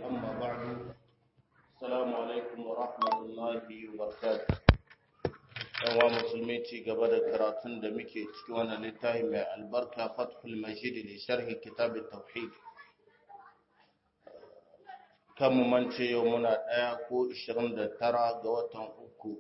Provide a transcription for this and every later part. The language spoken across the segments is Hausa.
أما بعد السلام عليكم ورحمة الله وبركاته yawa musulmi ci gaba da karatun da muke cikin wannan littafi mai albarka fathul majid da sharhi kitab tauhid kan mu mance yau muna ɗaya ko 29 ga watan uku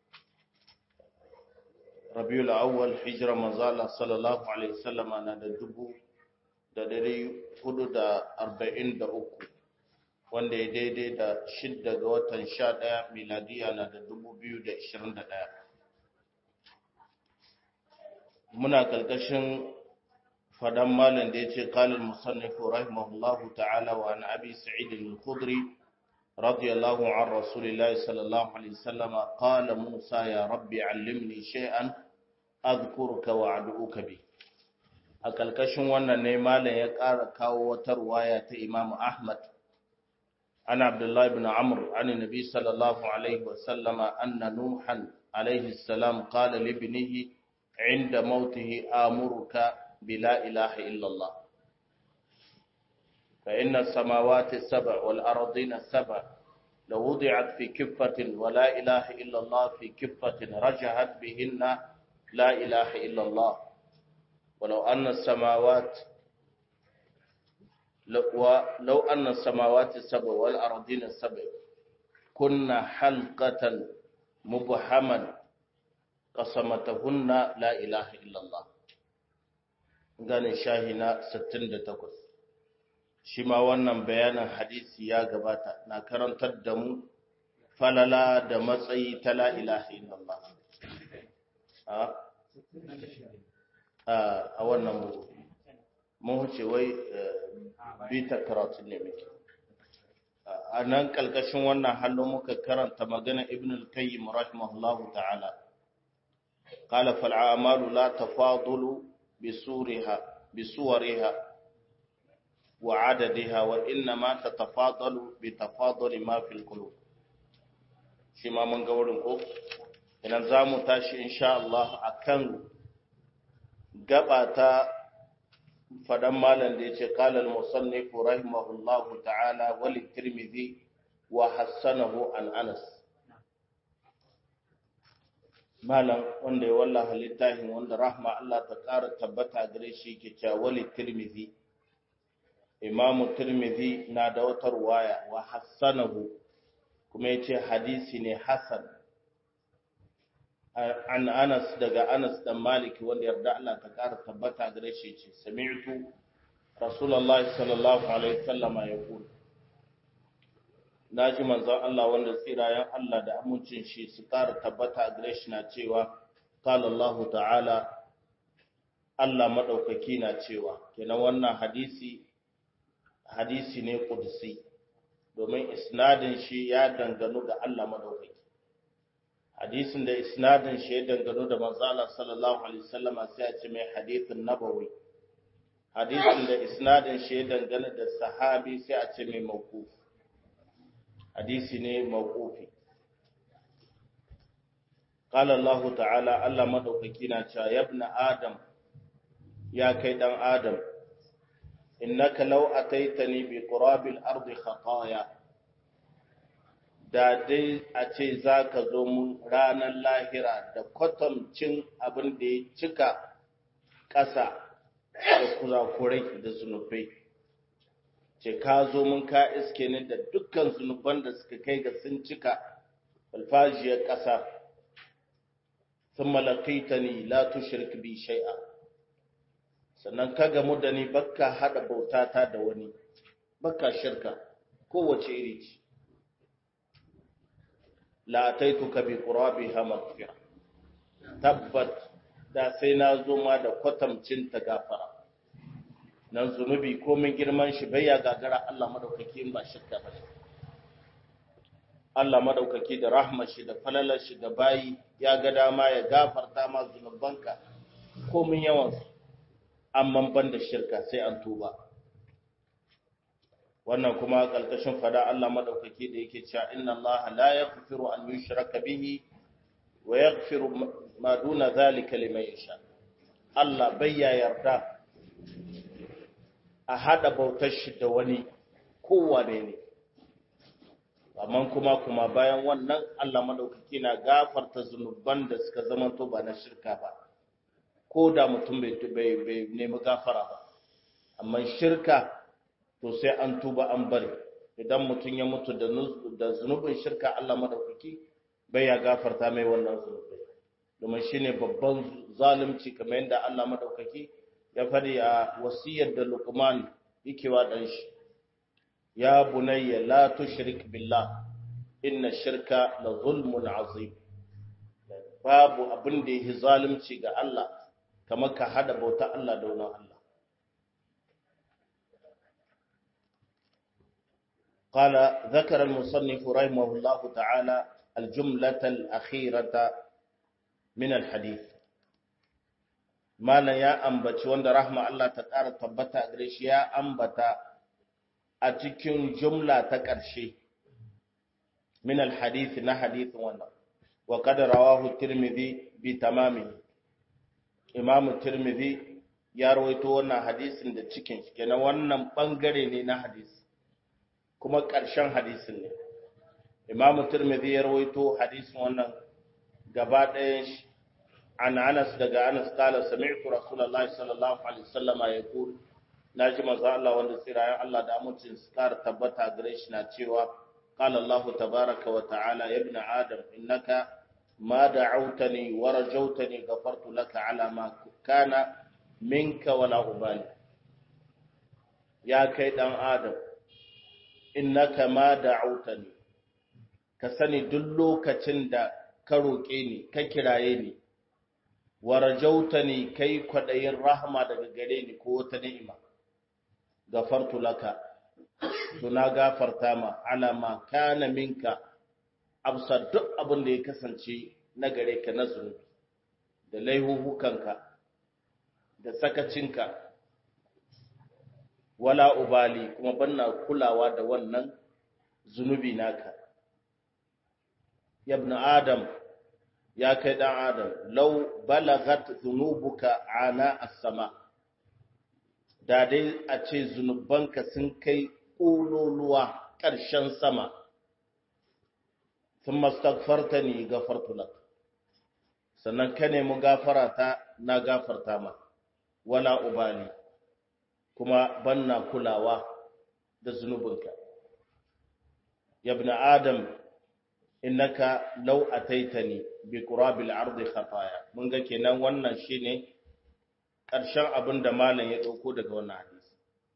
rabiul awwal hijira manzala sallallahu alaihi wasallam na da dubu da dari hudu da arba'in da uku wanda ya daidai da shidda ga watan sha ɗaya miladiya na da dubu biyu da ishirin da ɗaya muna ƙarƙashin fadan malam da ya ce kalin musannifu rahimahullahu ta'ala wa an abi sa'id al-khudri radiyallahu an rasulillahi sallallahu alaihi wasallam qala musa ya rabbi allimni shay'an adhkuruka wa ad'uka bi a ƙarƙashin wannan ne malam ya ƙara kawo wata ruwaya ta Imam Ahmad an Abdullah ibn Amr an Nabi sallallahu alaihi wasallam anna Nuhan alaihi salam qala li ibnihi inda mautihi amuruka bila ilaha illa Allah fa inna as-samawati as-sab'a wal ardina as-sab'a law wudi'at fi kiffatin wa la ilaha illa Allah fi kiffatin rajahat bihinna la ilaha illa Allah ولو أن السماوات لو أن السماوات السبع والأرضين السبع كنا حلقة مبهما قسمتهن لا إله إلا الله ganin shahina 68 shi ma wannan bayanin hadisi ya gabata na karantar da mu falala da matsayi ta la ilaha illallah a wannan bugu mun huce wai bita karatu ne muke a nan kalkashin wannan hallo muka karanta magana ibn al-qayyim rahimahullahu ta'ala qala fal a'malu la tafadulu bi suriha bi suwariha wa adadiha wa inna ma tatafadalu bi tafaduli ma fil qulub shi ma mun ga wurin ko idan zamu tashi insha Allah akan gaba ta fadan malam da ya ce kalal musannifu rahimahullahu ta'ala wali tirmidhi wa hassanahu an anas malam wanda ya wallaha littafin wanda rahma Allah ta ƙara tabbata gare shi ke cewa wali tirmidhi imamu tirmidhi na da wata ruwaya wa hassanahu kuma ya ce hadisi ne hasan an Anas daga Anas dan Malik wanda yarda Allah ta kara tabbata gare shi ce sami'tu Rasulullah sallallahu alaihi wasallama yaqul naji manzon Allah wanda tsirayen Allah da amincin shi su kara tabbata gare shi na cewa qala Allah ta'ala Allah madaukaki na cewa kenan wannan hadisi hadisi ne qudsi domin isnadin shi ya danganu ga Allah madaukaki hadisin da isnadin shi ya dangano da manzala sallallahu alaihi wasallama sai a ce mai hadithin nabawi hadisin da isnadin shi ya dangana da sahabi sai a ce mai mawquf hadisi ne mawqufi qala Allah ta'ala Allah madaukaki na cewa ya ibn adam ya kai dan adam innaka law ataitani bi qurabil ardi khataya da dai a ce za ka zo mun ranar lahira da kwatamcin abin da ya cika ƙasa da kurakurai da zunubai ce ka zo mun ka iske ni da dukkan zunuban da suka kai ga sun cika alfajiyar ƙasa sun malakaita ni la tushrik bi shai'a sannan ka gamu da ni bakka haɗa bautata da wani bakka shirka kowace iri ce la taituka bi qurabiha maghfira tabbat da sai na zo ma da kwatamcin ta gafara nan zunubi ko min girman shi bai ya gagara Allah madaukaki in ba shirka ba Allah madaukaki da rahmar shi da falalar shi ga bayi ya ga dama ya gafarta ma zunubanka ko min yawan su amma ban da shirka sai an tuba wannan kuma kalkashin fada Allah madaukaki da yake cewa inna Allah la yaghfiru an yushraka bihi wa yaghfiru ma duna zalika liman yasha Allah bai ya yarda a hada bautar shi da wani kowane ne amma kuma kuma bayan wannan Allah madaukaki na gafarta zunuban da suka zama to ba na shirka ba ko da mutum bai bai nemi gafara ba amma shirka to sai an tuba an bari idan mutum ya mutu da zunubin shirka Allah madaukaki bai ya gafarta mai wannan zunubai domin shine babban zalunci kamar yadda Allah madaukaki ya fadi a wasiyar da Luqman yake wa dan shi ya bunayya la tushrik billah inna shirka la zulmun azim babu abin da yake zalunci ga Allah kamar ka hada bauta Allah da wani Allah قال ذكر المصنف رحمه الله تعالى الجملة الأخيرة من الحديث ما يا أنبت وند رحمة الله تعالى تبتا أدريش يا أنبت أتكين جملة تكرشي من الحديث نا حديث وانا وقد رواه الترمذي بتمامه إمام الترمذي ya rawaito wannan hadisin da cikin shi kenan wannan bangare ne na hadisi kuma ƙarshen hadisin ne imamu turmidi ya rawaito hadisin wannan gaba ɗayan shi an anas daga anas kala sami'tu rasulullahi sallallahu alaihi wasallam ya kul naji manzo Allah wanda tsirayen Allah da amincin su kara tabbata gare shi na cewa qala Allah tabaaraka wa ta'ala ya ibn adam innaka ma da'awtani wa rajawtani ghafartu laka ala ma kana minka wala ubali ya kai dan adam innaka ma da'autani ka sani duk lokacin da ka roƙe ni ka kiraye ni wa rajautani kai kwadayin rahama daga gare ni ko wata ni'ima gafartu laka to na gafarta ma ala ma kana minka absar duk abin da ya kasance na gare ka na zunubi da laihuhukanka da sakacinka wala ubali kuma banna kulawa da wannan zunubi naka yabna adam ya kai dan adam law balagat dhunubuka ana as-sama da dai a ce zunubanka sun kai ƙololuwa ƙarshen sama sun mastagfarta ni gafartu lak sannan ka nemi gafara ta na gafarta ma wala ubali kuma banna kulawa da zunubinka yabna adam innaka law ataitani bi qurabil ardi khataya mun ga kenan wannan shine ƙarshen abin da malam ya dauko daga wannan hadisi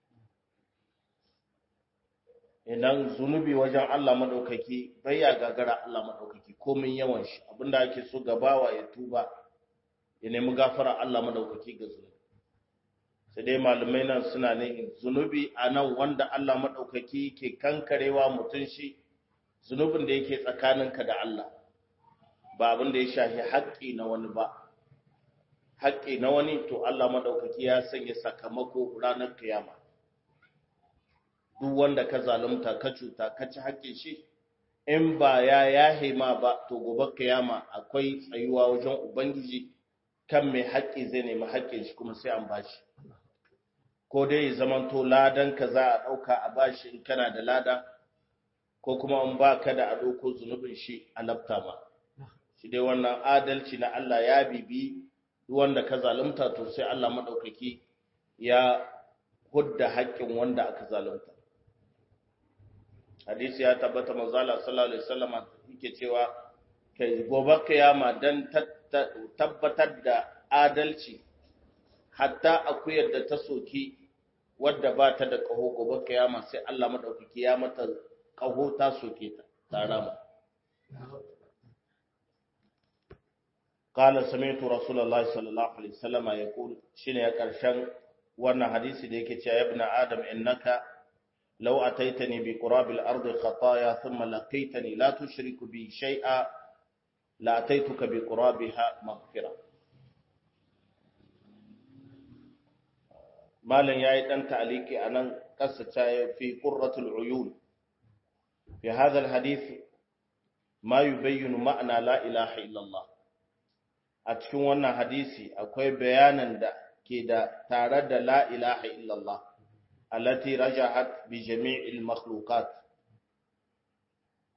idan zunubi wajen Allah madaukaki bai ya gagara Allah madaukaki komin yawan shi abinda ake so gabawa ya tuba ya nemi gafara Allah madaukaki ga zunubi sai dai malamai nan suna ne zunubi a nan wanda Allah maɗaukaki ke kankarewa mutum shi zunubin da yake tsakaninka da Allah ba abin da ya shafi haƙƙi na wani ba haƙƙi na wani to Allah maɗaukaki ya sanya sakamako ranar kiyama duk wanda ka zalunta ka cuta ka ci haƙƙin shi in ba ya yahe ma ba to gobe kiyama akwai tsayuwa wajen ubangiji kan mai haƙƙi zai nemi haƙƙin shi kuma sai an bashi ko dai ya zamanto ladan ka za a ɗauka a bashi in kana da lada ko kuma in ba ka da a ɗauko zunubin shi a lafta ma shi dai wannan adalci na Allah ya bibi wanda ka zalunta to sai Allah maɗaukaki ya hudda haƙƙin wanda aka zalunta hadisi ya tabbata manzala sallallahu alaihi wasallam yake cewa kai gobe kiyama dan tabbatar da adalci hatta akuyar da ta soki wadda ba ta da ƙaho gobe kiyama sai Allah madaukaki ya mata ƙaho ta soke ta tarama qala sami'tu rasulullahi sallallahu alaihi wasallam yaqul shine ya karshen wannan hadisi da yake cewa ibn adam innaka law ataitani bi qurabil ardi khataaya thumma laqaitani la tushriku bi shay'a la ataituka bi qurabiha maghfirah malam ya yi ɗan ta'aliki a nan ƙasa ta fi ƙurratul uyun fi hadal hadisi ma yi bayyana ma'ana la ilaha illallah a cikin wannan hadisi akwai bayanan da ke da tare da la ilaha illallah allati rajahat bi jami'il makhluqat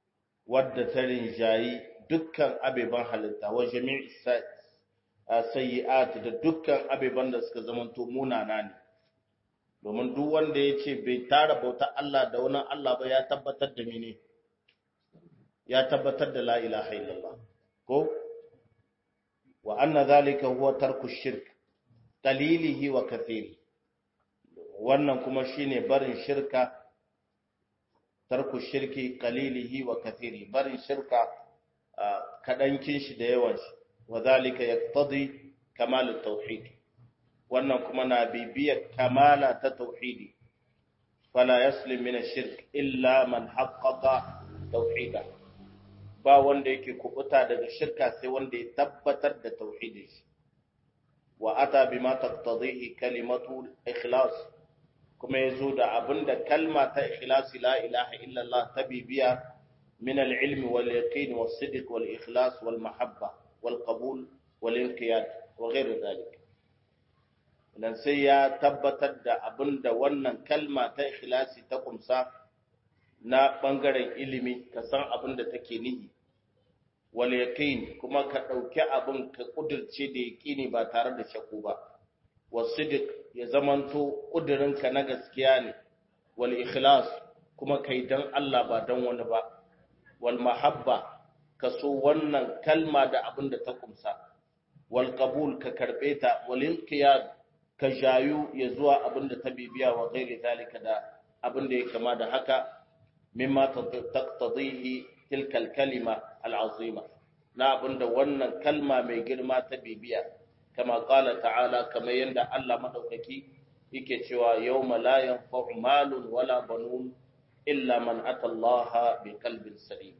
wadda ta rinjayi dukkan abeban halitta wa jami'i sayyi'at da dukkan abeban da suka zamanto munana ne domin duk wanda ya ce bai tara bautar Allah da wani Allah ba ya tabbatar da mene ya tabbatar da la ilaha illallah ko wa anna zalika huwa tarku shirk qalilihi wa kathiri wannan kuma shine barin shirka tarku shirki qalilihi wa kathiri barin shirka kadankin shi da yawan shi wa zalika yaqtadi kamal at-tauhid wannan kuma na bibiyar kamala ta tauhidi fala yaslim min ash-shirk illa man haqqaqa tauhida ba wanda yake kubuta daga shirka sai wanda ya tabbatar da tauhidin shi wa ata bima taqtadihi kalimatu ikhlas kuma yazo da abinda kalma ta ikhlasi la ilaha illa Allah ta bibiya min al-ilm wal yaqin was sidq wal ikhlas wal mahabba wal qabul wal inqiyad wa ghayr dhalik dan sai ya tabbatar da abinda wannan kalma ta ikhlasi ta kumsa na bangaren ilimi ka san abinda take nihi wal yaqin kuma ka dauki abin ka kudirce da yaqini ba tare da shakku ba wasidiq ya zamanto kudirinka na gaskiya ne wal ikhlas kuma kai dan Allah ba dan wani ba wal mahabba ka so wannan kalma da abin da ta kumsa wal qabul ka karbe ta wal inqiyad ka jayu ya zuwa abin da ta bibiya wa ghairi zalika da abin da ya kama da haka mimma taqtadihi tilka al-kalima al-azima na abinda wannan kalma mai girma ta bibiya kama qala ta'ala kama yanda Allah madaukaki yake cewa yawma la yanfa'u malun wala banun illa man ata Allah bi qalbin salim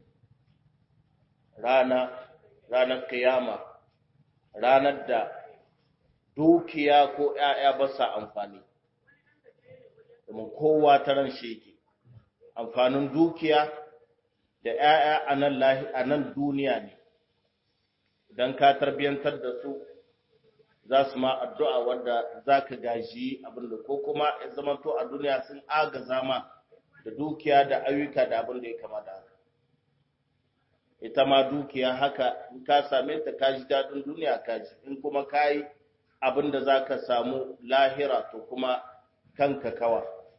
rana ranar kiyama ranar da dukiya ko ƴaƴa ba sa amfani domin kowa ta ran shi yake amfanin dukiya da ‘ya'ya a nan duniya ne, don ka tarbiyantar da su za su ma addu'a wadda za ka gaji abinda ko kuma ya zamanto a duniya sun agaza ma da dukiya da ayyuka da abin da ya kama da haka. Ita ma dukiya haka in ka same ta ka ji daɗin duniya ka ji, in kuma ka yi abin da za ka samu lahira to kuma kanka kawa.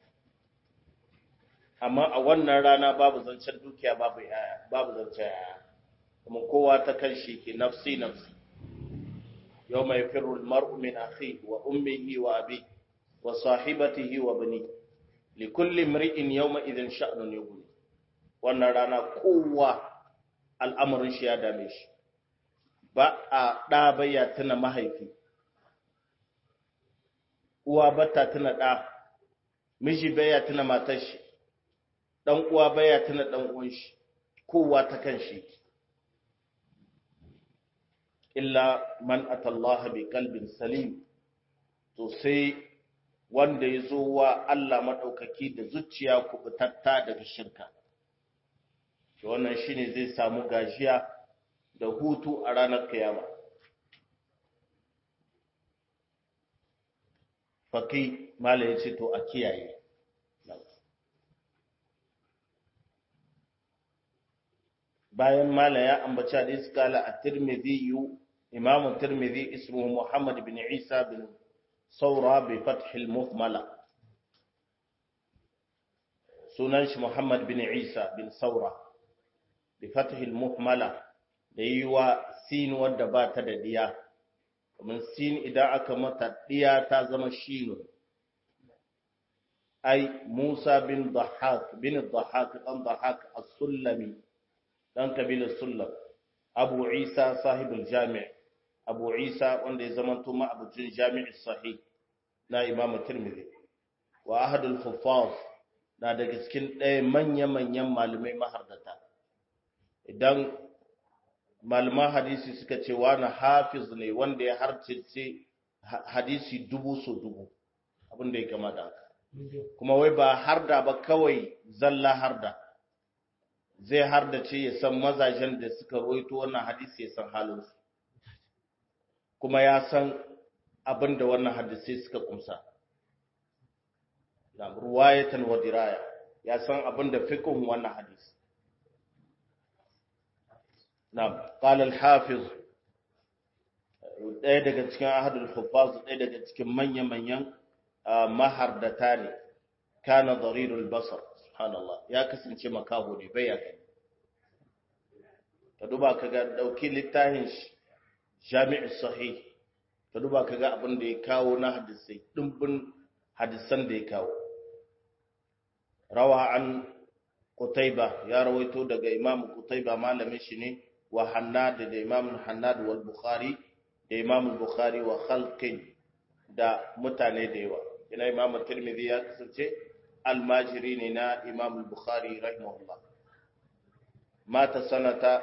amma a wannan rana babu zancen dukiya babu yaya babu zancen yaya kuma kowa ta kan shi ke nafsi nafsi yau mai firul mar'u min akhi wa ummihi wa abi wa sahibatihi wa bani li kulli imri'in yawma idhin sha'nun yughni wannan rana kowa al'amarin shi ya dame shi ba a ɗa baya tuna mahaifi uwa bata tuna ɗa miji baya tuna matar shi dan uwa baya tuna dan uwan shi kowa ta kan shi illa man atallaha bi qalbin salim to sai wanda ya zo wa Allah madaukaki da zuciya kubutatta daga shirka to wannan shine zai samu gajiya da hutu a ranar kiyama faki mala yace to a kiyaye bayan mala ya ambaci hadisi kala at-Tirmidhi Imam at-Tirmidhi ismuhu Muhammad bin Isa bin Saura bi fath al-Muhmala sunan shi Muhammad bin Isa bin Saura bi fath al-Muhmala da yiwa sin wadda ba ta da diya kamar sin idan aka mata diya ta zama shinu ai Musa bin Dhahhak bin Dhahhak dan Dhahhak as-Sulami dan kabilar Sullam Abu Isa sahibul Jami' Abu Isa wanda ya zamanto ma'abucin Jami' sahih na Imam Tirmidhi wa ahadul huffaz na daga cikin ɗaya manya-manyan malamai mahardata idan malaman hadisi suka ce wani hafiz ne wanda ya harcice hadisi dubu so dubu abinda ya kama da haka kuma wai ba harda ba kawai zalla harda zai hardace ya san mazajen da suka roito wannan hadisi ya san halinsu kuma ya san abin da wannan hadisai suka kumsa da ruwayatan wa diraya ya san abin da fiqhun wannan hadisi na'am qala al-hafiz ɗaya daga cikin ahadul huffaz ɗaya daga cikin manya-manyan mahardata ne kana darirul basar subhanallah ya kasance makaho ne bai ya gani ka duba ka ga dauki littafin jami'u sahih ka duba ka ga abin da ya kawo na hadisai dimbin hadisan da ya kawo rawa an qutayba ya rawaito daga imam qutayba malamin shi ne wa hannad da imam hannad wal bukhari da imam bukhari wa khalqin da mutane da yawa ina imam tirmidhi ya kasance almajiri ne na imam bukhari rahimahullah mata sanata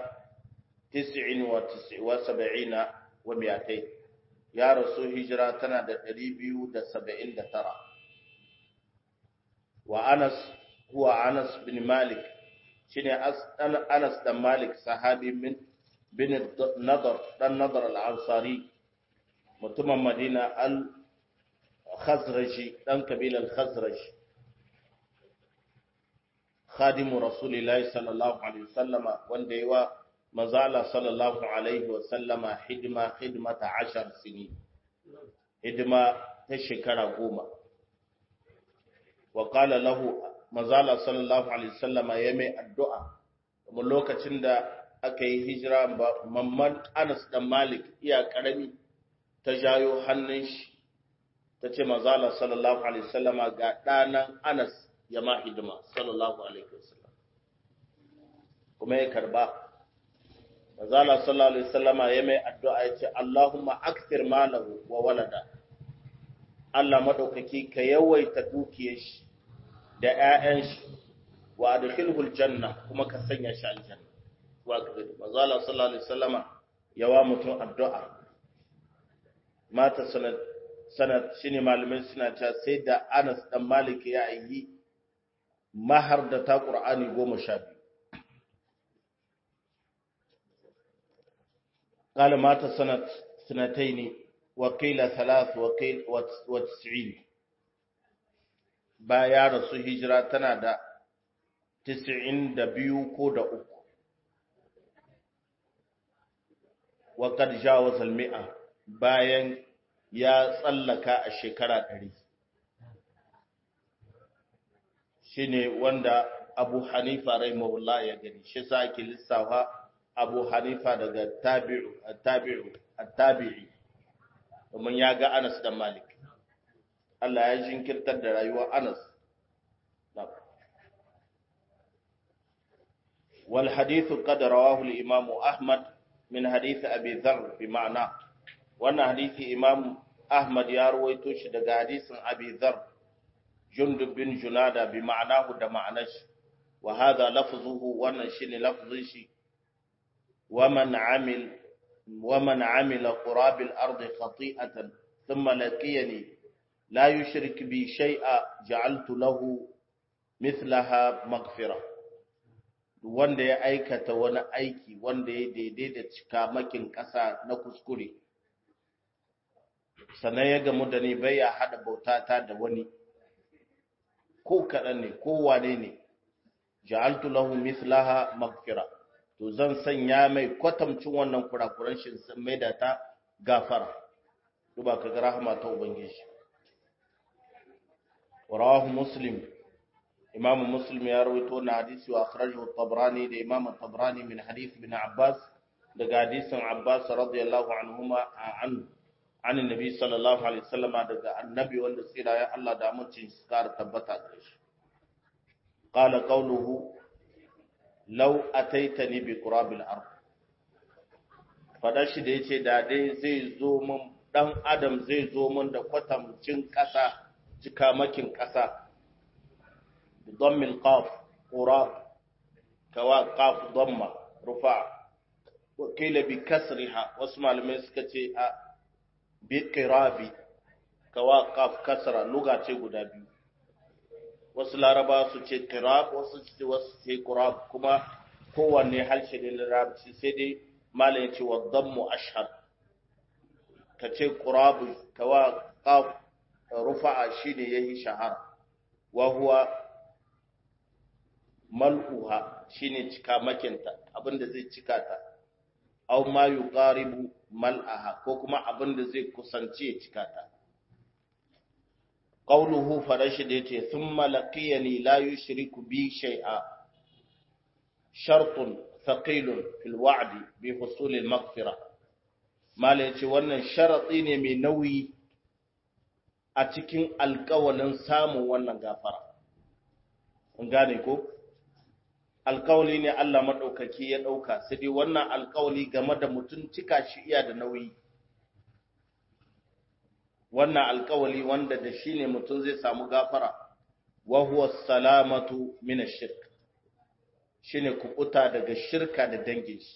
79 wa miyatai ya rasu hijira tana da 279 wa anas huwa anas bin malik shine anas dan malik sahabi min bin nadar dan nadar al-ansari mutumin madina al-khazraji dan kabilar khazraj khadimu rasulillahi sallallahu alaihi wasallama wanda yawa mazala sallallahu alaihi wasallama hidima hidmata ashar sini hidima ta shekara goma wa qala lahu mazala sallallahu alaihi wasallama ya mai addu'a kuma lokacin da aka yi hijira mamman Anas dan Malik iya karami ta jayo hannun shi ta ce mazala sallallahu alaihi wasallama ga ɗanan Anas ya ma hidima sallallahu alaihi wasallam kuma ya karba mazala sallallahu alaihi wasallama ya mai addu'a ya ce Allahumma akthir malahu wa walada Allah madaukaki ka yawaita dukiyar shi da ƴaƴan shi wa adkhilhul janna kuma ka sanya shi aljanna wa kaza mazala sallallahu alaihi wasallama yawa mutum addu'a mata sanad sanad shine malamai suna cewa sai da Anas dan Malik ya yi mahar da ta Qur'ani goma sha biyu قال مات سنة سنتين وقيل ثلاث وقيل وتسعين baya rasu hijira tana da tisa'in da biyu ko da uku waƙar jawazal mi'a bayan ya tsallaka a shekara ɗari shi ne wanda abu hanifa rahimahullah ya gani shi sa ake lissafa abu hanifa daga tabi'u tabi'u tabi'i domin ya ga anas da malik Allah ya jinkirtar da rayuwar anas wal hadithu qad rawahu al imam ahmad min hadith abi dharr bi ma'na wannan hadisi imam ahmad ya rawaito shi daga hadisin abi dharr jundub bin junada bi ma'nahu da ma'anashi wa hadha lafzuhu wannan shine lafzin shi ومن عمل ومن عمل قراب الأرض خطيئة ثم لقيني لا يشرك بي شيئا جعلت له مثلها مغفرة wanda ya aikata wani aiki wanda ya daidai da cikamakin ƙasa na kuskure sannan ya gamu da ni bai ya haɗa bautata da wani ko kaɗan ne ko wane ne ja'altu lahu mithlaha maghfira to zan sanya mai kwatamcin wannan kurakuran shi sun mai da ta gafara duba ka ga rahama ta ubangiji rawahu muslim imam muslim ya rawaito na hadisi wa akhrajahu at-tabrani da imam at-tabrani min hadith ibn abbas daga hadisin abbas radiyallahu anhuma an an annabi sallallahu alaihi wasallama daga annabi wanda tsira ya Allah da amincin shi kar tabbata da shi qala qawluhu lau ataitani bi qurabil ard fada shi da yace da dai zai zo mun dan adam zai zo mun da kwatamcin kasa cikamakin kasa bi dhammil qaf qurab kawa qaf dhamma rufa wa kila bi kasriha wasu malamai suka ce a bi qirabi kawa qaf kasra luga ce guda biyu wasu laraba su ce kirab wasu ce wasu ce kurab kuma kowanne harshe ne larabci sai dai malayin ce wa dammu ashhar ka ce kurab kawa qaf rufa'a shine yayi shahara wa huwa mal'uha shine cika makinta abinda zai cika ta aw ma yuqaribu mal'aha ko kuma abin da zai kusance ya cika ta qawluhu farashi da yace thumma laqiyani la yushriku bi shay'a shartun thaqilun fil wa'di bi husul al maghfira mala yace wannan sharati ne mai nauyi a cikin alƙawalin samun wannan gafara kun gane ko alkawali ne Allah maɗaukaki ya ɗauka sai dai wannan alkawali game da mutum cika shi iya da nauyi wannan alkawali wanda da shi ne mutum zai samu gafara wa huwa salamatu min ash-shirk shine kubuta daga shirka da dangin shi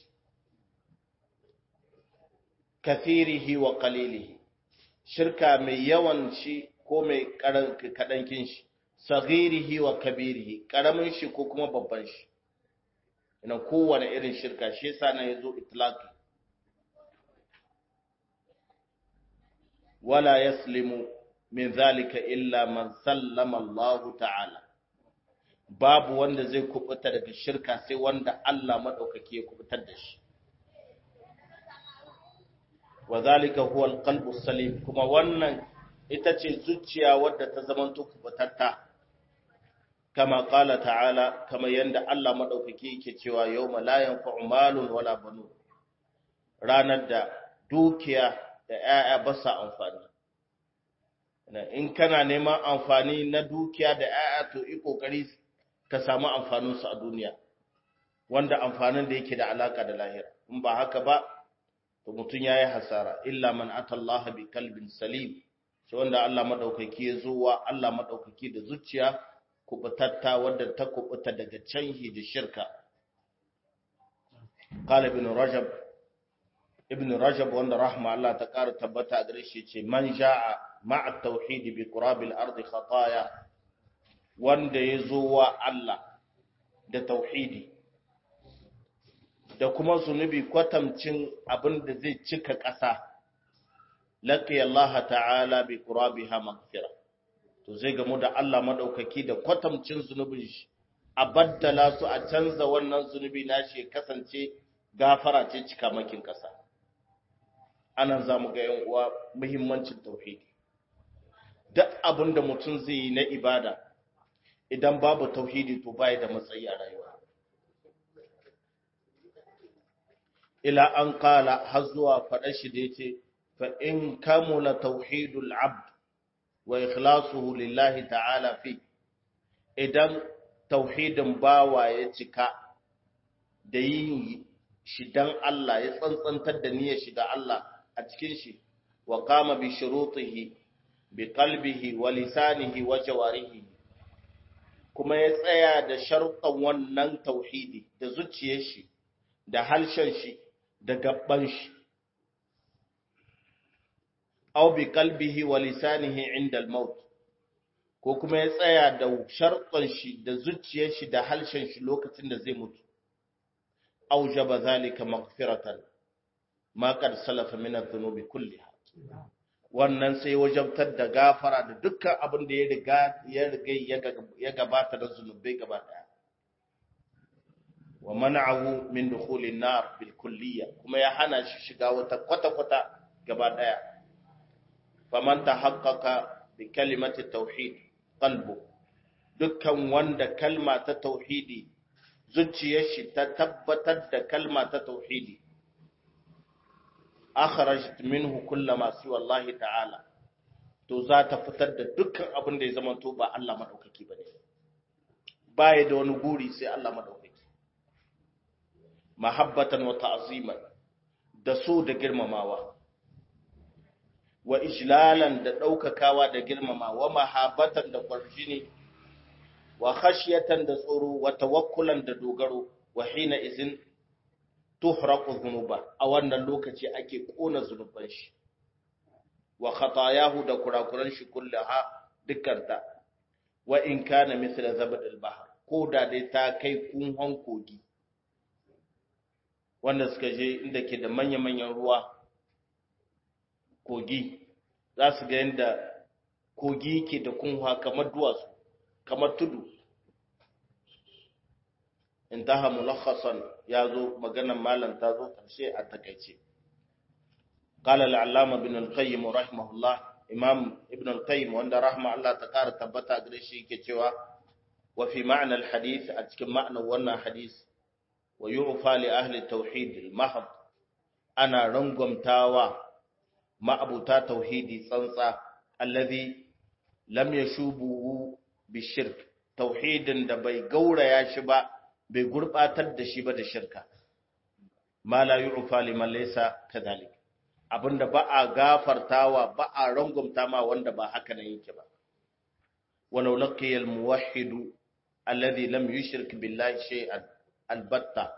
kathirihi wa qalilihi shirka mai yawan shi ko mai kadankin shi saghirihi wa kabirihi karamin shi ko kuma babban shi ina kowane irin shirka shi yasa na yazo itlaqi wala yaslimu min zalika illa man sallama Allah ta'ala babu wanda zai kubuta daga shirka sai wanda Allah madaukake ya kubutar da shi wa zalika huwa alqalbu salim kuma wannan ita ce zuciya wadda ta zamanto kubutatta kama qala ta'ala kama yanda Allah madaukake yake cewa yawma la yanfa'u malun wala banun ranar da dukiya da 'ya'ya ba sa amfani in kana neman amfani na dukiya da 'ya'ya to yi kokari ka samu amfanin su a duniya wanda amfanin da yake da alaka da lahira in ba haka ba to mutun yayi hasara illa man atallaha bi kalbin salim sai wanda Allah madaukaki ya zo wa Allah madaukaki da zuciya kubutatta wadda ta kubuta daga canhi da shirka qala ibn rajab ibn rajab wanda rahma Allah ta ƙara tabbata gare shi ce man ja'a ma'a tauhid bi qurabil ardi khataya wanda ya zo wa Allah da tauhidi da kuma zunubi kwatamcin abin da zai cika ƙasa laqiya Allah ta'ala bi qurabiha maghfira to zai gamu da Allah madaukaki da kwatamcin zunubin shi a baddala su a canza wannan zunubi nashi ya kasance gafara ce cika makin ƙasa anan za mu ga yan uwa muhimmancin tauhidi duk abin da mutum zai yi na ibada idan babu tauhidi to bai da matsayi a rayuwa ila an kala har zuwa faɗa shi da yace fa in kamula tauhidul abd wa ikhlasuhu lillahi ta'ala fi idan tauhidin bawa ya cika da yin shi dan Allah ya tsantsantar da niyyar shi da Allah a cikin shi wa qama bi shurutihi bi qalbihi wa lisanihi wa jawarihi kuma ya tsaya da sharuɗan wannan tauhidi da zuciyar shi da halshen shi da gabban shi aw bi qalbihi wa lisanihi inda al-maut ko kuma ya tsaya da sharuɗan shi da zuciyar shi da halshen shi lokacin da zai mutu aujaba zalika maghfiratan ma qad salafa min adh-dhunubi kulliha wannan sai wajabtar da gafara da dukkan abin da ya riga ya riga ya gabata da zunubai gaba daya wa man'ahu min dukhulin nar bil kulliyya kuma ya hana shi shiga wata kwata kwata gaba daya faman tahaqqaqa bi kalimati tauhid qalbu dukkan wanda kalma ta tauhidi zuciyar shi ta tabbatar da kalma ta tauhidi akhrajat minhu kullama siwa Allah ta'ala to za ta fitar da dukkan abin da ya zama to ba Allah madaukaki bane baya da wani guri sai Allah madaukaki mahabbatan wa ta'ziman da so da girmamawa wa ijlalan da daukakawa da girmamawa mahabbatan da kwarjini wa khashyatan da tsoro wa tawakkulan da dogaro wa hina izin tuhraqu dhunuba a wannan lokaci ake kona zunuban shi wa khatayahu da kurakuran shi kullaha dukkanta wa in kana mithla zabad al-bahr ko da dai ta kai kunhon kogi wanda suka je inda ke da manya-manyan ruwa kogi za su ga yadda kogi ke da kunha kamar duwatsu kamar tudu intaha mulakhasan yazo maganar malam ta zo karshe a takeice قال العلامة ابن القيم رحمه الله إمام ابن القيم وأن رحمه الله تكار تبتا قريشي كتوا وفي معنى الحديث أتكلم معنى وانا حديث ويعفى لأهل التوحيد المحض أنا رنقم تاوى ما أبوتا توحيدي صنصا الذي لم يشوبه بالشرك توحيد da bai gauraya shi ba bai gurbatar da shi ba da shirka ma la yu'fa liman laysa kadhalik abinda ba a gafartawa ba a rangumta ma wanda ba haka nan yake ba walau laqiya al-muwahhid alladhi lam yushrik billahi shay'an albatta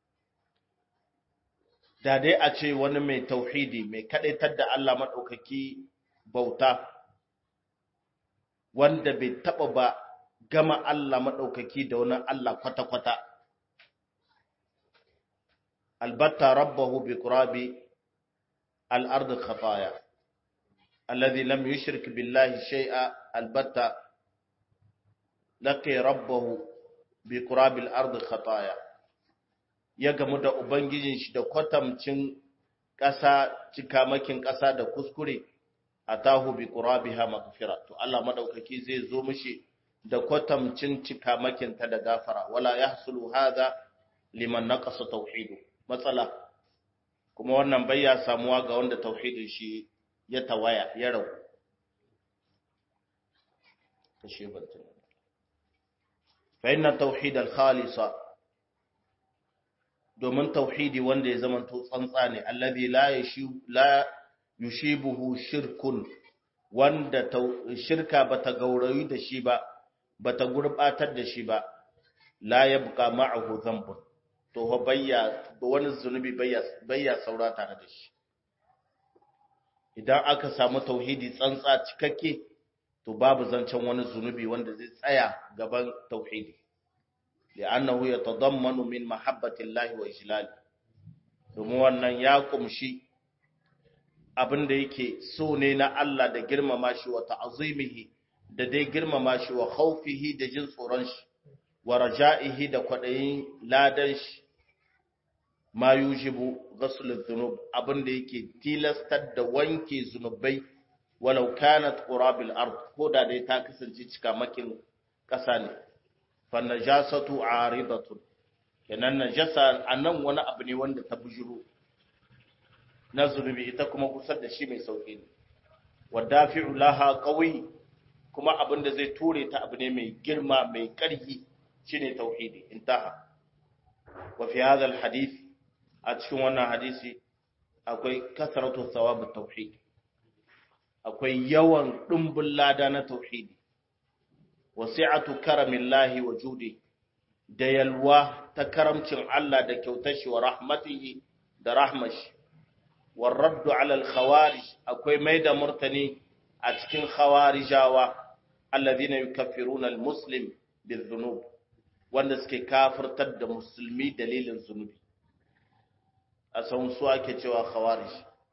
da dai a ce wani mai tauhidi mai kadaitar da Allah madaukaki bauta wanda bai taba ba gama Allah madaukaki da wani Allah kwata-kwata albatta rabbahu bi qurabi الأرض خطايا الذي لم يشرك بالله شيئا البتة لقي ربه بقراب الأرض خطايا ya gamu da Ubangijin shi da kwatamcin ƙasa cikamakin ƙasa da kuskure a tahu bi ƙurabiha makafira to Allah maɗaukaki zai zo mishi da kwatamcin cikamakin ta da gafara wala ya hasulu haza liman naqasa tauhidu matsala kuma wannan bai ya samuwa ga wanda tauhidin shi ya tawaya ya ragu kashe bantin fa inna tauhid al-khalisa domin tauhidi wanda ya zama to tsantsa ne allazi la yashi la yushibuhu shirkun wanda shirka bata gaurayi da shi ba bata gurbatar da shi ba la yabqa ma'ahu dhanbun to fa bayya wani zunubi bayya bayya saura tare da shi idan aka samu tauhidi tsantsa cikakke to babu zancen wani zunubi wanda zai tsaya gaban tauhidi li'annahu yatadammanu min mahabbati Allah wa ijlali domin wannan ya kumshi abin da yake so ne na Allah da girmama shi wa ta'azimihi da dai girmama shi wa khawfihi da jin tsoron shi wa raja'ihi da kwadayin ladan shi ma yujibu ghasl adh-dhunub abin da yake tilastar da wanke zunubai walau kanat qurabil ard ko da dai ta kasance cika makin kasa ne fa najasatu aridatun kenan najasa anan wani abu ne wanda ta bujuro na zunubi ita kuma kusar da shi mai sauki ne wadafi'u laha qawi kuma abin da zai ture ta abu ne mai girma mai karhi shine tauhidi intaha wa fi hadha alhadith a cikin wannan hadisi akwai kasratu thawab tauhid akwai yawan dumbin lada na tauhidi wasi'atu karamillahi wa judi da yalwa ta karamcin Allah da kyautar shi wa rahmatihi da rahmashi والرد على الخوارج akwai mai da murtani a cikin khawarijawa alladhina yukaffiruna almuslim bizunub wanda suke kafirtar da musulmi dalilin zunubi a san su ake cewa khawarij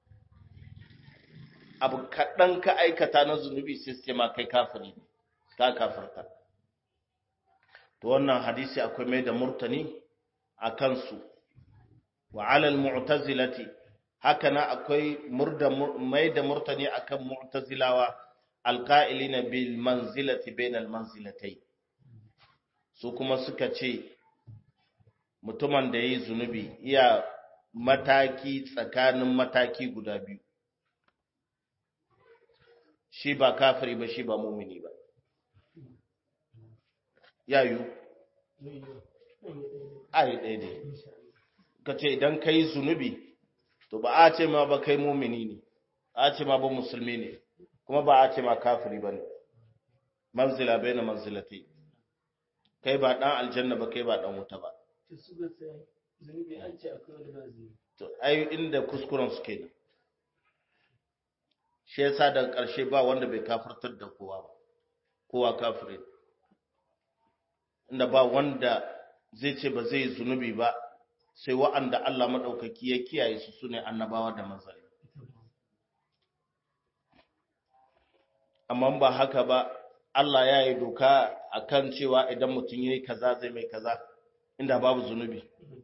abu kaɗan ka aikata na zunubi sai suke ma kai kafiri ne ka kafirta to wannan hadisi akwai mai da murtani a kansu wa alal mu'tazilati haka na akwai mai da murtani akan mu'tazilawa alqa'ilina bil manzilati bainal manzilatai su kuma suka ce mutumin da yayi zunubi iya mataki tsakanin mataki guda biyu shi ba kafiri ba shi ba mumini ba yayu ai daidai kace idan kai zunubi to ba a ce ma ba kai mumini ne a ce ma ba musulmi ne kuma ba a ce ma kafiri ba ne manzila bai na manzilatai kai ba dan aljanna ba kai ba dan wuta ba to ai inda kuskuren su kenan shi yasa daga ƙarshe ba wanda bai kafirtar da kowa ba kowa kafirin inda ba wanda zai ce ba zai zunubi ba sai wa'anda Allah maɗaukaki ya kiyaye su su ne annabawa da manzanni. Amma ba haka ba, Allah ya yi doka a kan cewa idan mutum ya yi kaza zai mai kaza, inda babu zunubi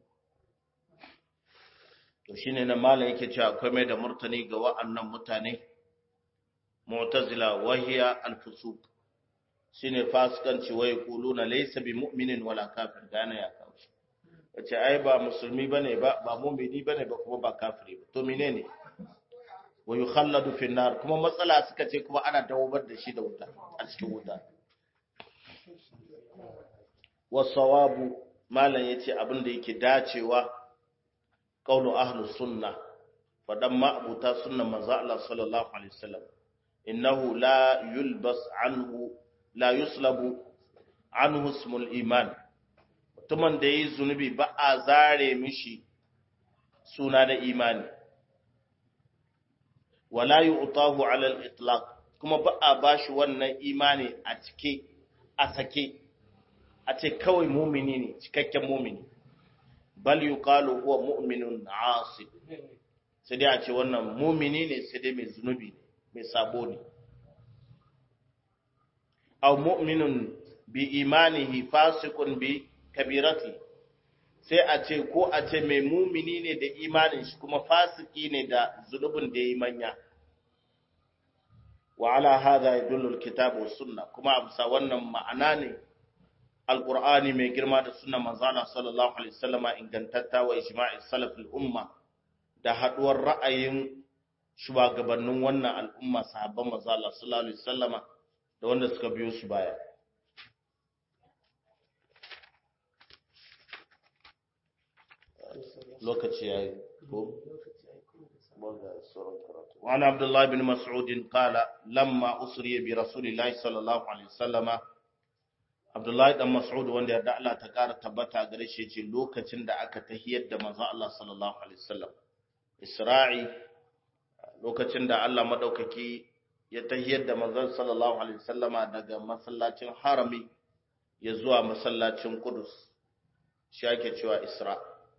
to shine nan malam yake cewa akwai mai da murtani ga wa'annan mutane mu'tazila wahiya al-fusuq shine fasikanci wai kuluna laysa bi mu'minin wala kafir gane ya kawo yace ai ba musulmi bane ba ba mu'mini bane ba kuma ba kafiri ba to menene wa yukhalladu fi nar kuma matsala suka ce kuma ana dawobar da shi da wuta a cikin wuta wasawabu malam yace abin da yake dacewa qaulu ahlus sunna fadan ma'abuta sunnan manzo Allah sallallahu alaihi wasallam innahu la yulbas anhu la yuslabu anhu ismul iman mutumin da yi zunubi ba a zare mishi suna da imani wala yu'tahu ala al-itlaq kuma ba a bashi wannan imani a cike a sake a ce kawai mumini ne cikakken mumini bal yuqalu huwa mu'minun asi sai dai a ce wannan mumini ne sai dai mai zunubi mai sabo ne aw mu'minun bi imanihi fasiqun bi kabirati sai a ce ko a ce mai mumini ne da imanin shi kuma fasiki ne da zunubin da yayi manya wa ala hadha yadullu alkitab was sunna kuma amsa wannan ma'ana ne alqur'ani mai girma da sunnan manzana sallallahu alaihi wasallama ingantatta wa ijma'i salaf al-umma da haduwar ra'ayin shugabannin wannan al'umma sahabban manzala sallallahu alaihi wasallama da wanda suka biyo su baya lokaci yayi ko وعن عبد الله بن مسعود قال لما أسري برسول الله صلى الله عليه وسلم عبد الله بن مسعود wanda yarda Allah ta kara tabbata gare shi yace lokacin da aka tahiyar da manzo Allah sallallahu alaihi wasallam Isra'i lokacin da Allah madaukaki ya tahiyar da manzon sallallahu alaihi wasallama daga masallacin harami ya zuwa masallacin Qudus shi ake cewa Isra'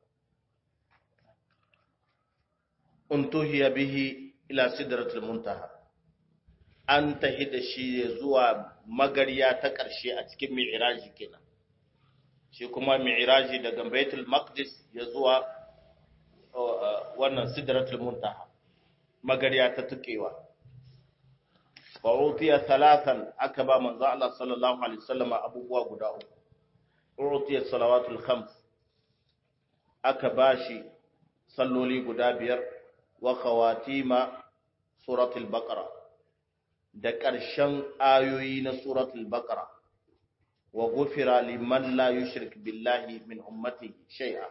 untuhiya bihi ila sidratul muntaha an tahi da shi zuwa magariya ta ƙarshe a cikin mi'raji kenan shi kuma mi'raji daga baitul maqdis ya zuwa wannan sidratul muntaha magariya ta tukewa wa utiya thalathan aka ba manzo Allah sallallahu alaihi wasallam abubuwa guda uku utiya salawatul khams aka bashi salloli guda biyar wa khawatima suratul baqara da ƙarshen ayoyi na suratul baqara wa ghufira liman la yushrik billahi min ummati shay'a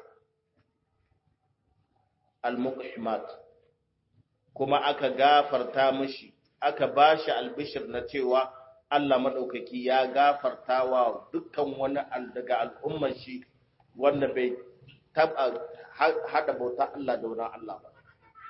al-muqhimat kuma aka gafarta mishi aka bashi albishir na cewa Allah madaukaki ya gafarta wa dukkan wani daga al'ummar shi wanda bai taba hada bauta Allah da wani Allah ba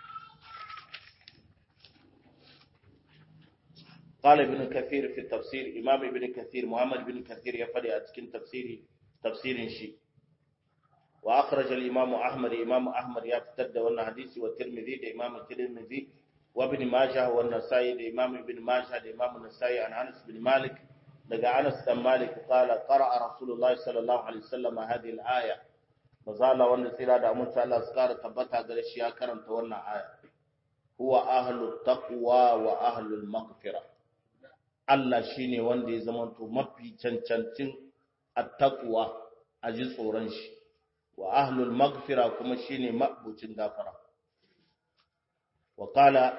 قال ابن كثير في التفسير إمام ابن كثير محمد بن كثير يفري أتكين تفسيري تفسير شيء وأخرج الإمام أحمد إمام أحمد يفتد وانا حديثي والترمذي ده إمام الترمذي وابن ماجه والنسائي ده إمام ابن ماجه ده إمام النسائي عن أنس بن مالك لقى أنس بن مالك قال قرأ رسول الله صلى الله عليه وسلم هذه الآية فزال وانا سيرا ده أمون تعالى سكار تبتها قرش يا كرم تونا آية هو أهل التقوى وأهل المغفرة Allah shi ne wanda ya zamanto mafi cancancin attaqwa a ji tsoron shi wa ahlul magfira kuma shi ne mabucin gafara wa qala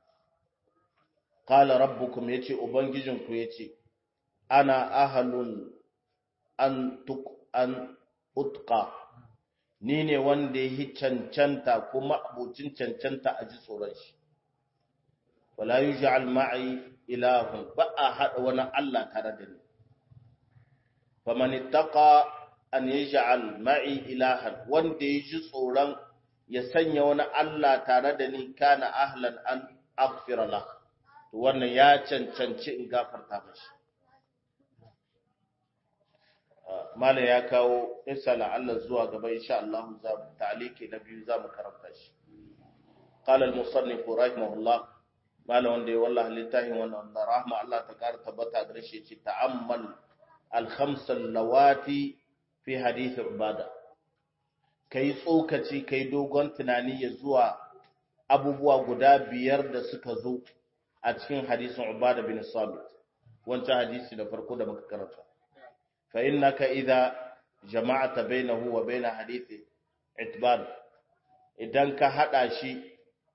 qala rabbukum yace ubangijinku yace ana ahlun an tuk an utqa ni ne wanda ya cancanta kuma abucin cancanta a ji tsoron shi wala yuj'al ma'i ilahun ba a haɗa wani Allah tare da ni. Faman ittaqa an yaj'al ma'i ilahan wanda ya ji tsoron ya sanya wani Allah tare da ni kana ahlan an aghfira lah to wannan ya cancanci in gafarta mashi mala ya kawo insala Allah zuwa gaba insha Allah za mu ta'aliki na biyu za mu karanta shi قال المصنف رحمه الله malam wanda ya wallahi littafin wannan da rahma Allah ta kara tabbata gare shi ce ta'ammal al-khams lawati fi hadith ibada kai tsokaci kai dogon tunani ya zuwa abubuwa guda biyar da suka zo a cikin hadisin Ubada bin Samit wancan hadisi da farko da muka karanta fa innaka idza jama'ata bainahu wa bain hadithi itban idan ka hada shi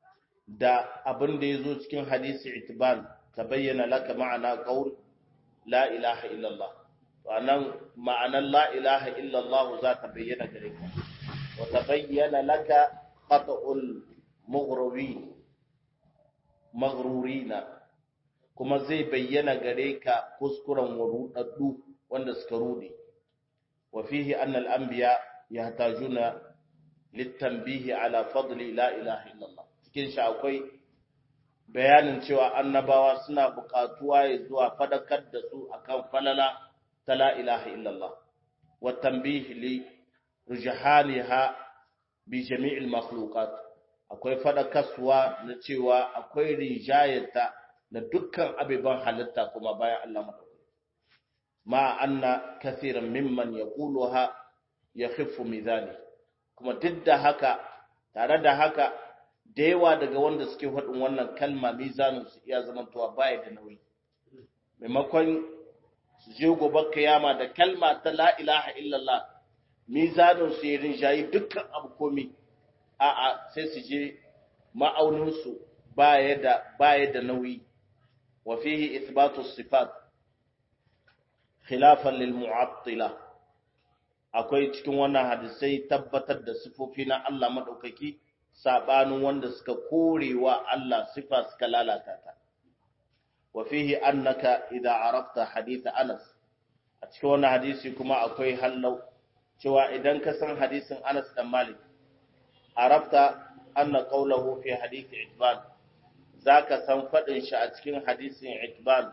da abin da yazo cikin hadisi itban tabayyana laka ma'ana qaul la ilaha illallah to anan ma'anan la ilaha illallah za ta bayyana gare ka wa tabayyana laka qat'ul mughrawi maghrurina kuma zai bayyana gare ka kuskuren warudaddu wanda suka rude wa fihi anna al-anbiya yahtajuna litanbihi ala fadli la ilaha illallah cikin shi akwai bayanin cewa annabawa suna buƙatuwa ya zuwa fadakar da su akan falala ta la ilaha illallah wa tanbihi li rujhaniha bi jami'il makhluqat akwai fadakarwa na cewa akwai rijayata da dukkan abiban halitta kuma bayan Allah madaukaki ma anna kaseeran mimman yaquluha yakhiffu mizani kuma duk da haka tare da haka da yawa daga wanda suke faɗin wannan kalma mizanin su iya zamantowa baya da nauyi maimakon su je gobe kiyama da kalma ta la ilaha illallah mizanin su ya rinjayi dukkan abu komi a'a sai su je ma'aunin su baya da baya da nauyi wa fihi ithbatu sifat khilafan lil mu'attila akwai cikin wannan hadisai tabbatar da sifofi na Allah madaukaki sabanin wanda suka korewa Allah sifa suka lalata ta wa fihi annaka idza arafta hadith Anas a cikin wannan hadisi kuma akwai hallau cewa idan ka san hadisin Anas dan Malik arafta anna qawluhu fi hadith Itban zaka san fadin shi a cikin hadisin Itban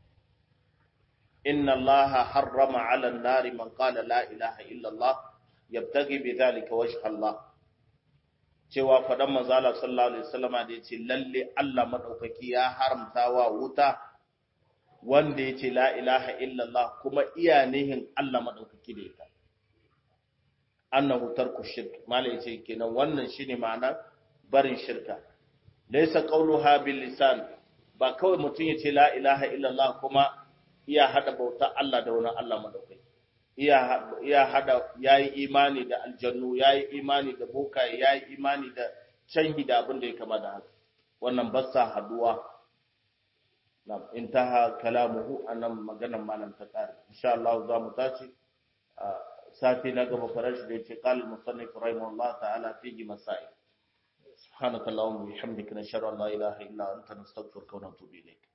inna Allah harrama 'ala an-nari man qala la ilaha illa Allah yabtaghi bidhalika wajha Allah cewa faɗan manzala sallallahu alaihi wasallama da yace lalle Allah madaukaki ya haramta wa wuta wanda yace la ilaha illallah kuma iya nihin Allah madaukaki da ita annahu tarku shirk mala yace kenan wannan shine ma'ana barin shirka laysa qawluha bil lisan ba kawai mutum yace la ilaha illallah kuma iya hada bauta Allah da wani Allah madaukaki iya hada ya yi imani da aljannu ya yi imani da bokaye ya yi imani da canhi da abin da ya kama da haka wannan ba sa haduwa na intaha kalamuhu anan maganan malam ta kare insha Allah za mu tashi sati na gaba farashi da yace qal musannif rahimahullah ta'ala fihi masail subhanakallahumma wa bihamdika nashhadu an la ilaha illa anta nastaghfiruka wa natubu ilayk